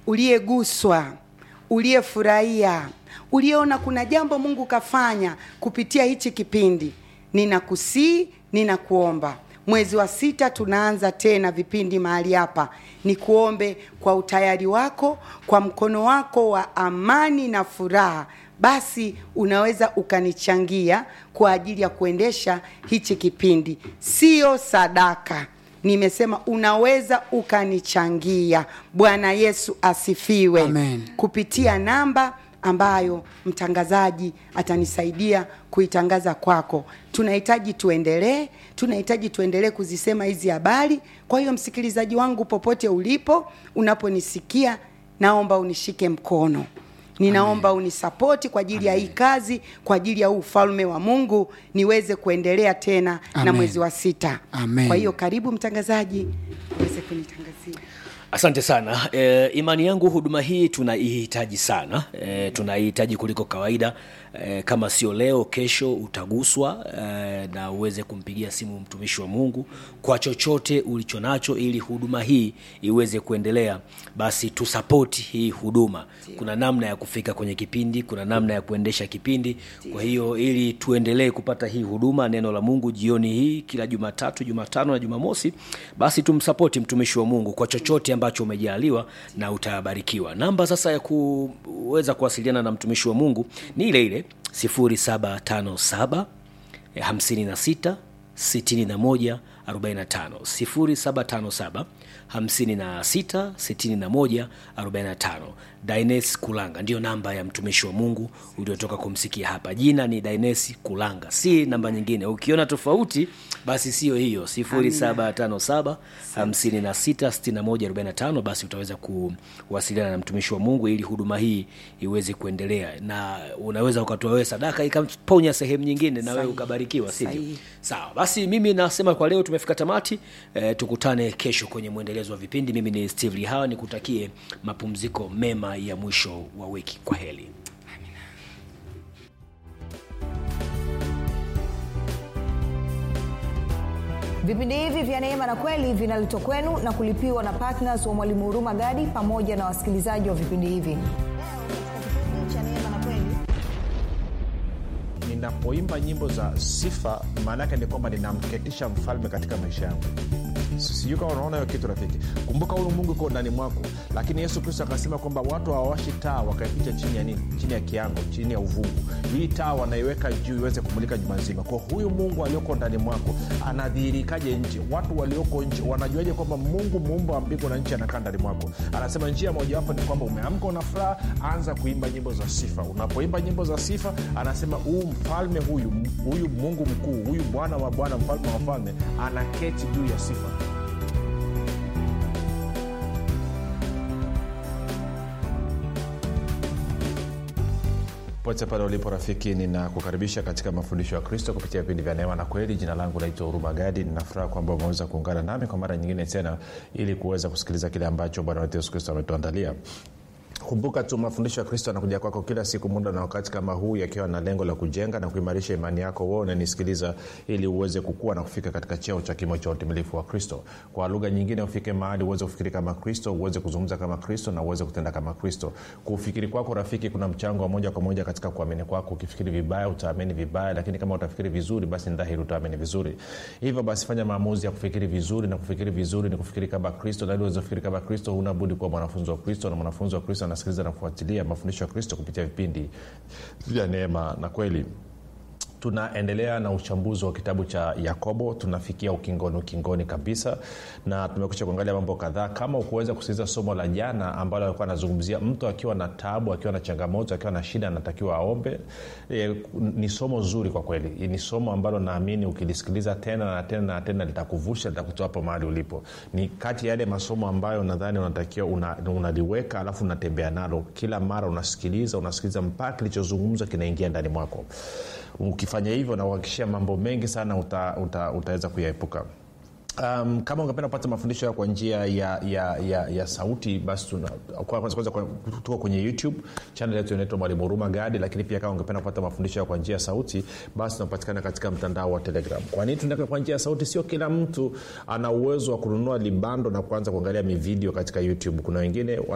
uliyeguswa uliyefurahia uliyeona kuna jambo mungu kafanya kupitia hichi kipindi ninakusii ninakuomba mwezi wa sita tunaanza tena vipindi mahali hapa ni kuombe kwa utayari wako kwa mkono wako wa amani na furaha basi unaweza ukanichangia kwa ajili ya kuendesha hichi kipindi sio sadaka nimesema unaweza ukanichangia bwana yesu asifiwe Amen. kupitia namba ambayo mtangazaji atanisaidia kuitangaza kwako tunahitaji tuendelee tunahitaji tuendelee kuzisema hizi habari kwa hiyo msikilizaji wangu popote ulipo unaponisikia naomba unishike mkono ninaomba unisapoti kwa ajili ya hii kazi kwa ajili ya huu ufalme wa mungu niweze kuendelea tena na Amen. mwezi wa sita Amen. kwa hiyo karibu mtangazaji uweze kunitangazia asante sana e, imani yangu huduma hii tunaihitaji sana e, tunaihitaji kuliko kawaida e, kama sio leo kesho utaguswa e, na uweze kumpigia simu mtumishi wa mungu kwa chochote ulicho nacho ili huduma hii iweze kuendelea basi tusapoti hii huduma kuna namna ya kufika kwenye kipindi kuna namna ya kuendesha kipindi kwa hiyo ili tuendelee kupata hii huduma neno la mungu jioni hii kila jumatatu jumatano na jumamosi basi tumsapoti mtumishi wa mungu kwa chochote ambacho umejaliwa na utabarikiwa namba sasa ya kuweza kuwasiliana na mtumishi wa mungu ni ile ile 757 56 61 45 0757 56 61 45 Dines Kulanga ndiyo namba ya mtumishi wa Mungu uliotoka kumsikia hapa. Jina ni Dines Kulanga, si namba nyingine. Ukiona tofauti, basi sio hiyo 0757 56 61 45. Basi utaweza kuwasiliana na mtumishi wa Mungu ili huduma hii iweze kuendelea, na unaweza ukatoa wewe sadaka ikaponya sehemu nyingine na wewe Sahihi. ukabarikiwa, sivyo? Sahihi. Sawa, basi mimi nasema kwa leo tumefika tamati. E, tukutane kesho kwenye mwendelezo wa vipindi. Mimi ni Steve Lihawa, nikutakie mapumziko mema ya mwisho wa wiki. Kwa heri. vipindi hivi vya neema na kweli vinaletwa kwenu na kulipiwa na ptns wa mwalimu huruma gadi pamoja na wasikilizaji wa vipindi hivi Leo, katika kipindi cha Neema na Kweli, ninapoimba nyimbo za sifa maana yake ni kwamba ninamketisha mfalme katika maisha yangu sijui kama unaona hiyo kitu rafiki kumbuka huyu mungu iko ndani mwako lakini yesu kristo akasema kwamba watu hawawashi taa wakaificha chini ya nini chini ya kiango chini ya uvungu hii taa wanaiweka juu iweze kumulika juma nzima kwa huyu mungu alioko ndani mwako anadhihirikaje nje watu walioko nje wanajuaje kwamba mungu muumba wa mbingu na nchi anakaa ndani mwako anasema njia mojawapo ni kwamba umeamka una furaha anza kuimba nyimbo za sifa unapoimba nyimbo za sifa anasema huu mfalme huyu huyu mungu mkuu huyu bwana wa bwana mfalme wa falme anaketi juu ya sifa pote pale ulipo rafiki ninakukaribisha katika mafundisho ya kristo kupitia vipindi vya neema na kweli jina langu naitwa huruma gadi ninafuraha kwamba umeweza kuungana nami kwa mara nyingine tena ili kuweza kusikiliza kile ambacho bwana wetu yesu kristo ametuandalia kumbuka tu mafundisho ya kristo anakuja kwako kila siku muda na wakati kama huu yakiwa na lengo la kujenga na kuimarisha imani yako wewe unanisikiliza ili uweze kukua na kufika katika cheo cha kimo cha utimilifu wa kristo kwa lugha nyingine ufike mahali uweze kufikiri kama kristo uweze kuzungumza kama kristo na uweze kutenda kama kristo kufikiri kwako rafiki kuna mchango wa moja kwa moja katika kuamini kwako ukifikiri vibaya utaamini vibaya lakini kama utafikiri vizuri basi ni dhahiri utaamini vizuri hivyo basi fanya maamuzi ya kufikiri vizuri na kufikiri vizuri ni kufikiri kama kristo na ili uweze kufikiri kama kristo huna budi kuwa mwanafunzi wa kristo na mwanafunzi wa kristo anasikiliza na kufuatilia mafundisho ya kristo kupitia vipindi vya neema na kweli tunaendelea na uchambuzi wa kitabu cha yakobo tunafikia ukingoni ukingoni kabisa na tumekusha kuangalia mambo kadhaa kama ukuweza kusikiliza somo la jana ambalo alikuwa anazungumzia mtu akiwa na tabu akiwa na changamoto akiwa na shida anatakiwa aombe e, ni somo zuri kwa kweli ni somo ambalo naamini ukilisikiliza tena na tena na tena litakuvusha litakutoa hapo mahali ulipo ni kati ya yale masomo ambayo nadhani unatakiwa una, unaliweka alafu unatembea nalo kila mara unasikiliza unasikiliza mpaka kilichozungumzwa kinaingia ndani mwako ukifanya hivyo nauhakikishia mambo mengi sana uta, uta, utaweza kuyaepuka Um, kama ungependa kupata mafundisho hayo kwa njia ya, ya, ya, ya sauti basi tuna- kwa- kwanza kwanza kwa- tuko kwenye youtube chanel yetu inaitwa mwalimu huruma gadi lakini pia kama ungependa kupata mafundisho hayo kwa njia ya sauti basi tunapatikana katika mtandao wa telegram kwa nini tunaweka kwa njia ya sauti sio kila mtu ana uwezo wa kununua libando na kuanza kuangalia mivideo katika youtube kuna wengine